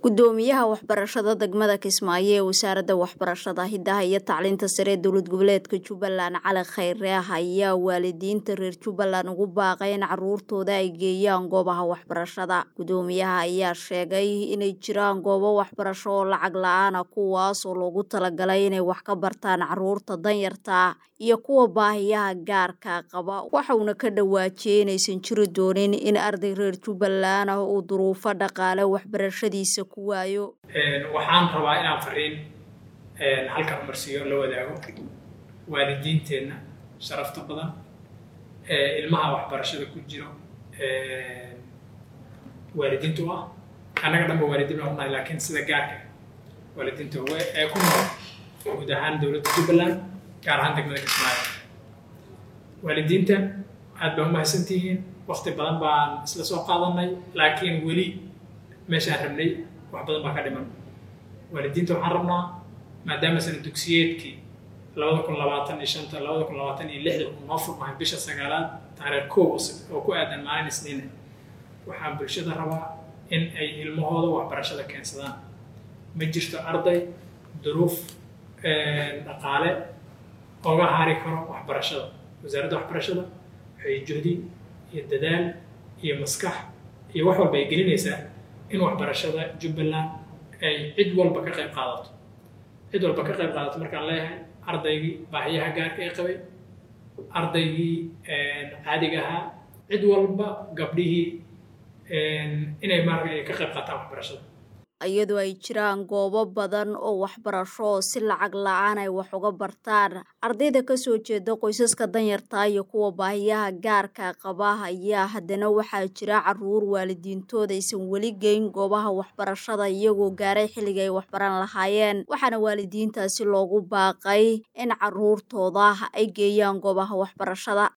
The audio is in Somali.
gudoomiyaha waxbarashada degmada kismaayo ee wasaaradda waxbarashada hidaha iyo tacliinta sare ee dowlad goboleedka jubbaland cali khayre ah ayaa waalidiinta reer jubbaland ugu baaqay in caruurtooda ay geeyaan goobaha waxbarashada gudoomiyaha ayaa sheegay inay jiraan goobo waxbarasho oo lacag la-aana kuwaas oo loogu talagalay inay wax ka bartaan caruurta danyarta iyo kuwa baahiyaha gaarka qaba waxauna ka dhawaajiyey inaysan jiri doonin in arday reer jubbaland ah uu duruufo dhaqaale waxbarashadiisa ku waayo waxaan rabaa inaan fariin halkan umarsiiyo la wadaago waalidiinteenna sharafta badan ilmaha waxbarashada ku jiro waalidiinta u ah annaga dhanba waalidiin baan unahay laakiin sida gaarka waalidiinta ee ku nool guud ahaan dowladda jubbaland gaar ahaan degmada kismaayo waalidiinta aad baan umahadsantihiin wakti badan baan isla soo qaadanay laakiin weli meeshaan rabnay wax badan baa ka dhiman waalidiinta waxaan rabnaa maadaama sana dugsiyeedkii labada kun labaatan iyo shanta labada kun labaatan iyo lixda uu noo furmahay bisha sagaalaad taariikh kow oo ku aadan maalin isniina waxaan bulshada rabaa in ay ilmahooda waxbarashada keensadaan ma jirto arday duruuf dhaqaale oga hari karo waxbarashada wasaaradda waxbarashada waxay juhdi iyo dadaal iyo maskax iyo wax walba ay gelinaysaa in waxbarashada jubbaland ay cid walba ka qayb qaadato cid walba ka qayb qaadato markaan leeyahay ardaygii baahiyaha gaarka ee qabay ardaygii caadiga ahaa cid walba gabdhihii inay maarka ka qayb qaataan waxbarashada iyadoo ay jiraan goobo badan oo waxbarasho oo si lacag la-aan ay wax uga bartaan ardayda kasoo jeeda qoysaska danyarta iyo kuwa baahiyaha gaarka qaba ayaa haddana waxaa jira caruur waalidiintooda aysan weli geyn goobaha waxbarashada iyagoo gaaray xilliga ay waxbaran lahaayeen waxaana waalidiintaasi loogu baaqay in caruurtooda ay geeyaan goobaha waxbarashada